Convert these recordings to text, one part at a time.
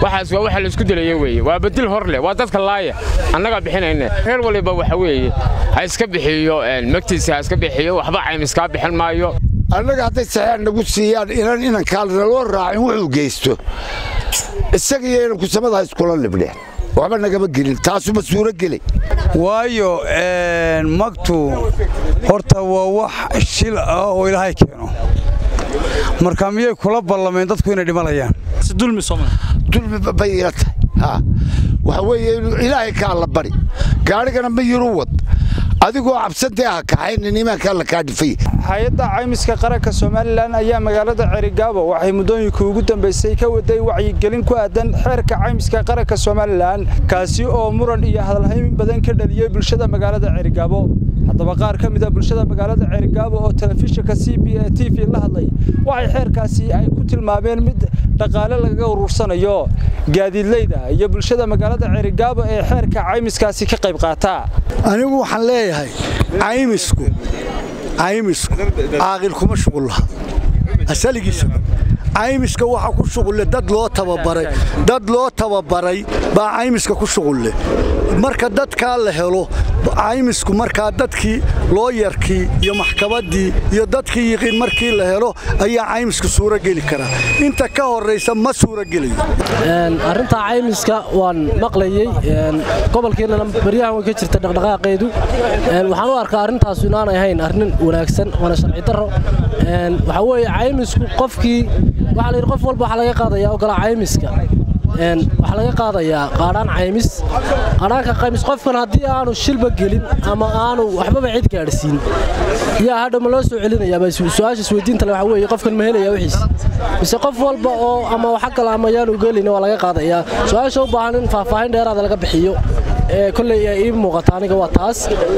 waxaas waa waxa laisku dilaya weeye waa bedil hor leh waa dadka laaya annagaa bixinayne reer waliba waxa weeye ha iska bixiyo magtiisa ha iska bixiyo waxba caymiskaa bixin maayo annaga hadday saxeex nagu siiyaan inan inankaalna loo raacin wuxuu geysto isaga iyo inanku samada ha iskula libdheen waxba nagama gelin taasuma suuro gelay waayo magtu horta waa wax shil ah oo ilaahay keeno marka miyay kula ballameen dadku inay dhimanayaan dulmi bay ila tahay waxa weeye inuu ilaahay ka alla bari gaadhigana ma yiru wad adigoo cabsantee ha kaxaynin imaanka alla kaa dhifay hay-adda caymiska qaranka somalilan ayaa magaalada cerigaabo waxay muddooyinkii ugu dambaysay ka waday wacyigelin ku aadan xeerka caymiska qaranka somalilan kaasi oo muran iyo hadalhaymin badan ka dhaliyey bulshada magaalada cerigaabo haddaba qaar ka mid a bulshada magaalada cerigaabo oo telefishinka c b a t v la hadlay waxay xeerkaasi ay ku tilmaameen mid dhaqaale lagaga urursanayo gaadiidleyda iyo bulshada magaalada cerigaabo ee xeerka caymiskaasi ka qayb qaata anigu waxaan leeyahay caymisku caymisku caaqil kuma shuqul laha asaligiisa caymiska waxa ku shuqulle dad loo tababaray dad loo tababaray baa caymiska ku shuqulle marka dadkaa la helo caymisku markaa dadkii looyarkii iyo maxkamaddii iyo dadkii yiqiin markii la helo ayaa caymisku suuro geli karaa inta ka horraysa ma suuro gelayo arrintaa caymiska waan maqlayey gobolkeennana baryahan way ka jirta dhaqdhaqaaqeedu waxaan u arkaa arrintaasu inaanay ahayn arrin wanaagsan waana sharci darro waxaa weeye caymisku qofkii waxaa la yidhi qof walba waxaa laga qaadayaa ogolaa caymiska waxaa laga qaadayaa qaadhaan caymis qaadhaanka qaymis qofkan haddii aanu shilba gelin ama aanu waxbaba cid gaadhsiin yaa hadha ma loo soo celinayaaba su-aasha isweydiinta le waxa weeye qofkan ma helaya wixiis mise qof walba oo ama waxa kale ama yaanu gelin waa laga qaadayaa su-aasha u baahan in faahfaahin dheeraada laga bixiyo kolley ii muuqata aniga waa taas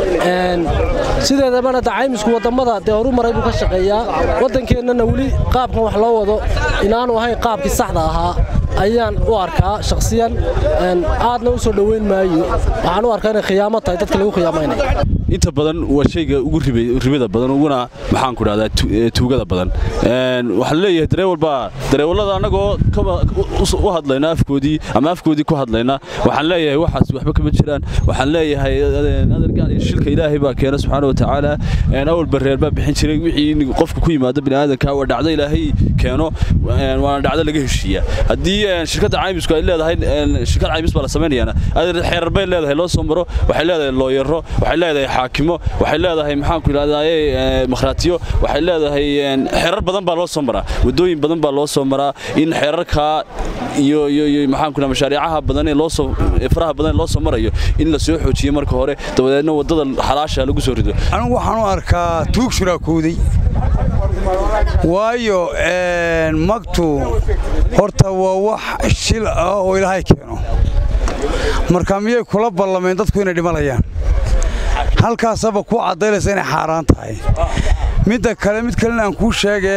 sideedabana da caymisku wadammada dee horu maray buu ka shaqeeyaa waddankeennana weli qaabkan wax loo wado inaanu ahayn qaabkii saxda ahaa ayaan u arkaa shakhsiyan aadna u soo dhoweyn maayo waxaan u arkaa inay khiyaamo tahay dadka lagu khiyaamaynaya inta badan waa shayga ugu ribada badan uguna maxaan ku dhahdaa tuugada badan waxaan leeyahay dareewal baa dareewallada annagoo u hadlayna afkoodii ama afkoodii ku hadlayna waxaan leeyahay waxaas waxba kama jiraan waxaan leeyahay adargaan iyo shilka ilaahay baa keena subxaana wa tacaala awal bareer baa bixin jiray wixii qofka ku yimaado bini'aadanka waa dhacdo ilaahay keeno waana dhacdo laga heshiiya haddii shirkadda caymisku ay leedahay shirkad caymis baa la samaynayaana xeerar bay leedahay loo soo maro waxay leedahay looyaro waxay leedahay xaakimo waxay leedahay maxaanku idhahdaye makhraatiyo waxay leedahay xeerar badan baa loo soo maraa waddooyin badan baa loo soo maraa in xeerarkaa iyo iyo iyo maxaanku idhahda mashaariicaha badan ee loo soo faraha badan ee loo soo marayo in la soo xoojiyo marka hore dabadeedna waddada xalaasha lagu soo rido anigu waxaan u arkaa tuug shuraakooday waayo magtu horta waa wax shil ah oo ilaahay keeno marka miyay kula ballameen dadku inay dhimanayaan halkaasaba kuu caddaynaysa inay xaaraan tahay midda kale mid kalena aan kuu sheegee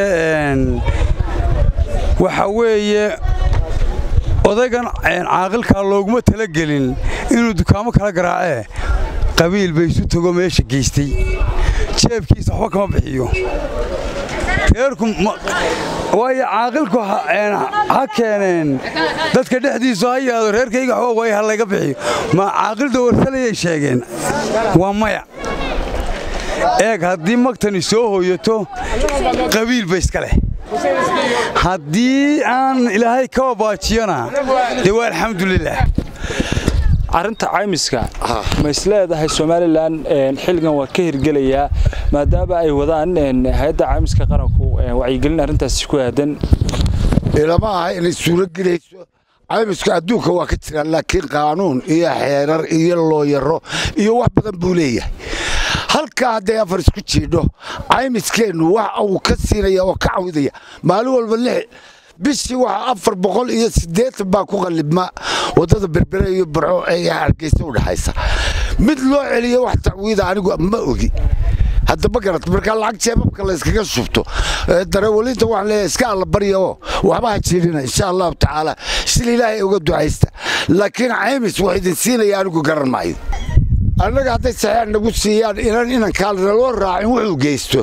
waxa weeye odaygan caaqilkaa looguma talagelin inuu dukaamo kala garaacee qabiil bay isu tago meesha geystay jeebkiisa waxba kama bixiyo reerku waayo caaqilku ha keeneen dadka dhexdiisu ha yaado reerkayga waxba waay ha layga bixiyo ma caaqil dawarsalayay sheegeen waa maya eeg haddii magtani soo hooyato qabiil ba iska leh haddii aan ilaahay ka wabaajiyona dee waa alxamdulilah arrinta caymiska ma is leedahay somalilan xilligan waa ka hirgelayaa maadaama ay wadaan hay-adda caymiska qaranku wacyigelin arrintaasi ku aadan ilama aha inay suuro gelayso caymiska adduunka waa ka jiraan laakiin qaanuun iyo xeerar iyo looyaro iyo wax badan buu leeyahay halkaa hadday afar isku jiidho caymiskeennu wax uu ka siinaya oo ka cawidaya maalin walba lix bishii waxaa afar boqol iyo siddeetan baa ku qallibma waddada berbere iyo barco ee hargeysa u dhexaysa mid loo celiyo wax tacwiida anigu ma ogi hadda ma garat markaa lacag jeebabka la yskaga shubto dareewalinta waxaan leeyahay iska alla barya oo waxba ha jiidhina insha allahu tacaala sila ilaahay uga ducaysta laakiin caymis wax idin siinaya anigu garan maayo annaga hadday saxeex nagu siiyaan inan inankaalna loo raacin wuxuu geysto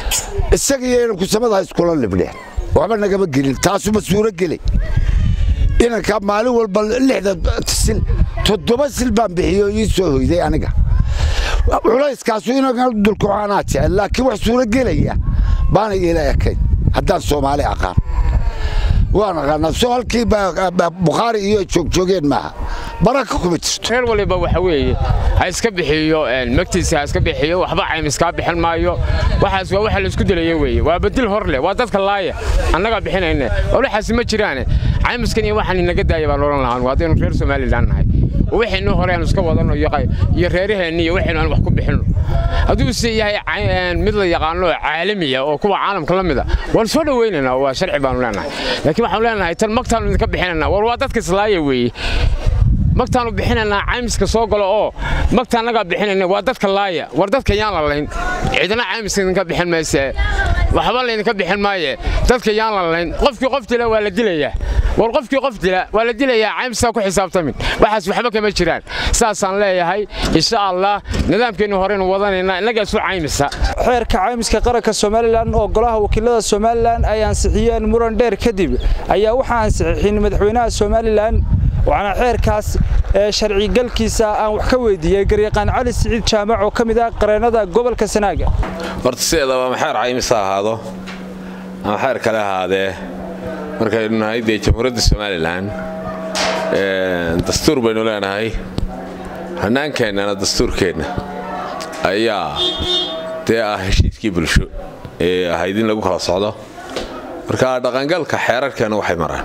isaga iyo inanku samada ha iskula libdheen waxba nagama gelin taasuma suuro gelay inanka maalin walba lixda sil toddoba sil baan bixiyo ii soo hoyday aniga culayskaasu inanka dulkucaanaa jecel laakiin wax suuro gelaya baana iila ekayn haddaan soomaali aqaan waan aqaanaa soo halkii bukhaari iyo joogjoogeen maaha baraka kuma jirto reer waliba waxa weeye ha iska bixiyo magtiisa ha iska bixiyo waxba caymiskaa bixin maayo waxaas waa waxa laisku dilaya weeye waa bedil hor leh waa dadka laaya annagaa bixinayne waxaasi ma jiraane caymiskan iyo waxaan inaga daaya baan odhan lahaan haddaynu reer somalilan nahay wixaynu hore aan iska wadano iyo reeraheenni iyo waxaynu aan wax ku bixinno hadduu se yahay mid la yaqaano caalamiya oo kuwa caalamka la mida waan soo dhowaynaynaa waa sharci baanu leenahay laakiin waxaanu leenahay tan magtaanu idinka bixinaynaa war waa dadka islaaya weeye magtaanu bixinaynaa caymiska soo galo oo magta annagaa bixinayna waa dadka laaya war dadka yaan la layn cidna caymiska idinka bixin mayse waxba laydinka bixin maaye dadka yaan la layn qofkii qof dila waa la dilayaa war qofkii qof dila waa la dilayaa caymiskaa ku xisaabtamin waxaas waxba kama jiraan saasaan leeyahay insha allah nidaamkeennu horeynu wadanaynaa innagaa isu caymisa xeerka caymiska qaranka somalilan oo golaha wakiilada somalilan ay ansixiyeen muran dheer kadib ayaa waxaa ansixixin madaxweynaha somalilan waxaana xeerkaas ee sharcigalkiisa aan wax ka weydiiyey garyaqaan cali siciid jaamac oo ka mid ah qareennada gobolka sanaaga horta sideedaba ama xeer caymis ha ahaado ama xeer kale ahaadee markaynu nahay dee jamhuuriyadda somalilan dastuur baynu leenahay hannaankeennana dastuurkeenna ayaa dee ah heshiiskii bulsho ee ahayd in lagu kala socdo marka dhaqangalka xeerarkeenna waxay maraan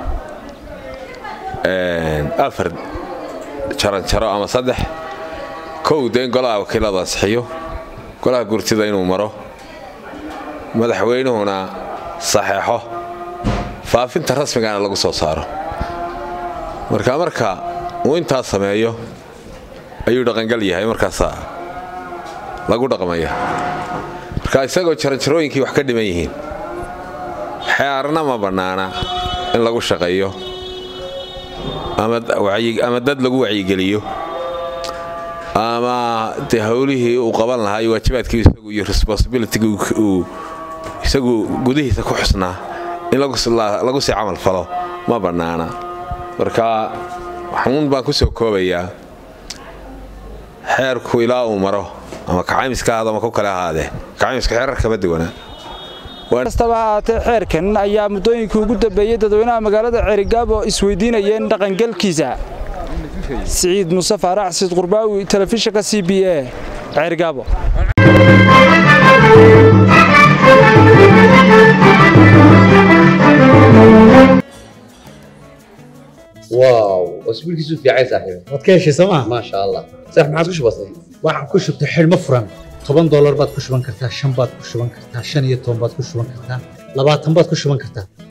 afar jaranjaro ama saddex kow dee in golaha wakiiladu ansixiyo golaha gurtida inuu maro madaxweynuhuna saxeexo faafinta rasmigana lagu soo saaro marka marka uu intaas sameeyo ayuu dhaqangal yahay markaasaa lagu dhaqmaya marka isagoo jaranjarooyinkii wax ka dhiman yihiin xearna ma bannaana in lagu shaqeeyo ama dad lagu wacyigeliyo ama dee howlihii uu qaban lahaa iyo waajibaadkii isagu iyo responsibilitigi uu isagu gudihiisa ku xusnaa in lagu sii camal falo ma bannaana marka waxuun baan ku soo koobayaa xeerku ilaa uu maro ama kacaymiska ahaado ama ku kale ahaadee kacaymiska xeerar kama duwanaa kastaba haatee xeerkan ayaa muddooyinkii ugu dambeeyey dadweynaha magaalada ceerigaabo isweydiinayeen dhaqangelkiisa siciid muuse faarax siid qurbaawi telefishinka c b a ceerigaabo واو اسبوعك في عين صاحبي waad ka heshay sooma ما شاء الله صح ما عادش بسيط waxaan ku shubtay xidhmo furan toban doolar baad ku shuban kartaa shan baad ku shuban kartaa shan iyo toban baad ku shuban kartaa labaatan baad ku shuban kartaa